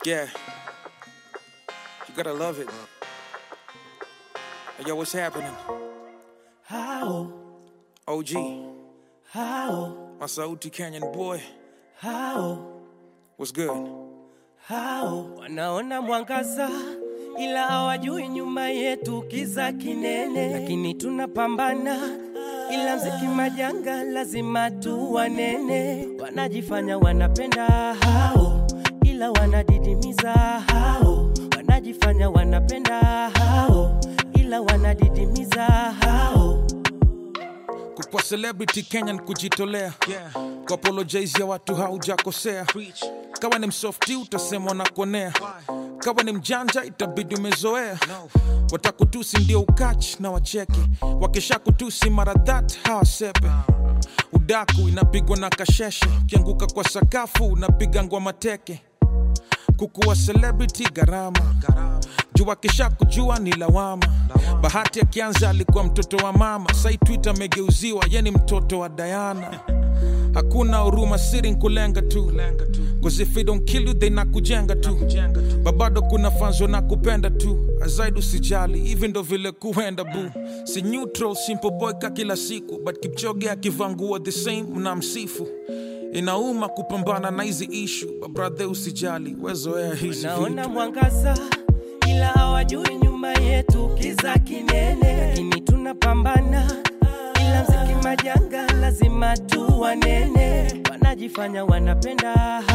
Yeah. You gotta love it. Hey, yo, what's happening? How, OG, how, my Sauti Canyon boy. how, What's good? how wanaona mwangaza ila hawajui nyuma yetu kiza kinene, lakini tunapambana ila mziki majanga lazima tu wanene. Wanajifanya wanapenda hao, ila wanadidimiza hao. Wanajifanya wanapenda hao, ila wanadidimiza hao. Kukwa celebrity Kenyan kujitolea yeah. Kuapologize ya watu haujakosea Kawa ni msofti utasema unakuonea Kawa ni mjanja itabidi umezoea no. Watakutusi ndio ukachi na wacheke Wakisha kutusi mara that hawasepe Udaku inapigwa na kasheshe Ukianguka kwa sakafu unapiga ngwa teke kukuwa celebrity gharama juu akisha kujua ni lawama bahati akianza alikuwa mtoto wa mama sai twitter amegeuziwa ye ni mtoto wa dayana hakuna huruma siri nkulenga tu cause if they don't kill you they nakujenga tu babado kuna fanzo na kupenda tu azaidi usijali hivi ndo vile kuenda bu si neutral simple boy ka kila siku but kipchoge akivaa nguo the same mnamsifu inauma kupambana na hizi ishu babrathe usijali wezoea hizi Naona vitu mwangaza ila hawajui nyuma yetu kiza kinene, lakini tunapambana ila mziki majanga lazima tu wanene. Wanajifanya wanapenda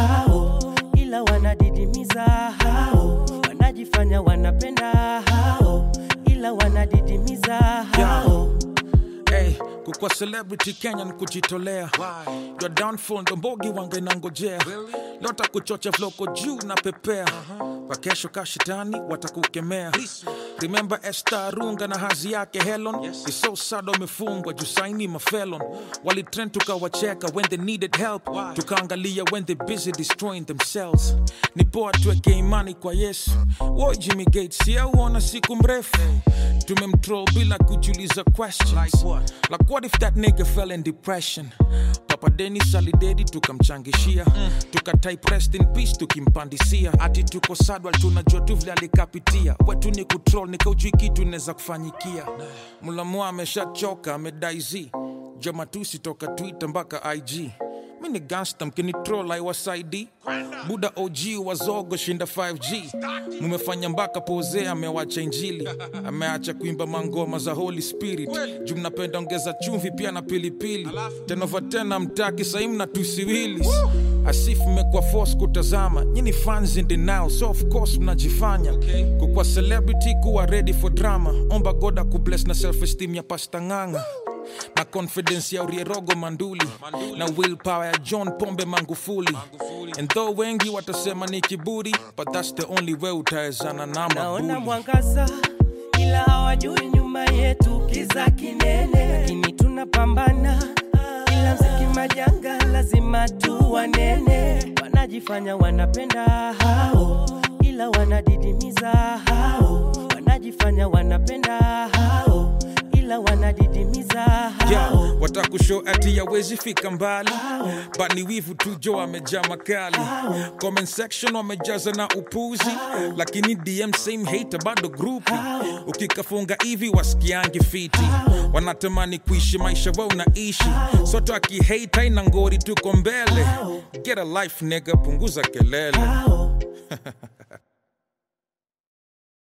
hao, ila wanadidimiza hao. Wanajifanya wanapenda hao, ila wanadidimiza hao. hey, kukwa celebrity kenya ni kujitolea your downfall ndo mbogi wanga inangojea lota kuchocha vloko juu na pepea wakesho kashitani watakukemea remember Esther runga na hazi yake helon yes. isosada wamefungwa jusaini mafelon walitrend tukawacheka when they needed help tukaangalia when they busy destroying themselves ni poa tuweke imani kwa yesu wo jimmy gates yauona siku mrefu tumemtroll bila kujiuliza questions like what? like what if that nigga fell in depression papa denis alidedi tukamchangishia mm. tukatype rest in peace tukimpandisia ati tuko sadwal tunajua tu vile alikapitia wetu ni kutrol nikaujui kitu inaweza kufanyikia mulamu ameshachoka amedaiz jomatusi toka twitter mpaka ig mi ni gangsta mkinitrol aiwasaidi buda og wazogo shinda 5g mumefanya mpaka pose amewacha injili ameacha kuimba mangoma za holy spirit juu mnapenda ongeza chumvi pia na pilipili tenova tena mtaki sahii mnatusiwilis asif mmekuwa force kutazama nyini fans in denial so of course mnajifanya kukwa celebrity kuwa ready for drama omba goda kubless na self esteem ya pasta ng'anga na confidence ya urierogo manduli, na willpower ya john pombe mangufuli, and though wengi watasema ni kiburi but that's the only way utawezana na Naona mabuli mwangaza ila hawajui nyuma yetu kiza kinene, lakini tunapambana ila mziki majanga lazima tu wanene. Wanajifanya wanapenda hao, ila wanadidimiza hao. Wanajifanya wanapenda hao, ila wanadidimiza hao. yeah, watakushow ati yawezi fika mbali but ni wivu tu jo amejaa makali comment section wamejaza na upuzi lakini dm same hater bado grupi ukikafunga hivi wasikiangi fiti wanatamani kuishi maisha wao unaishi soto akihate haina ngori tuko mbele get a life nigga punguza kelele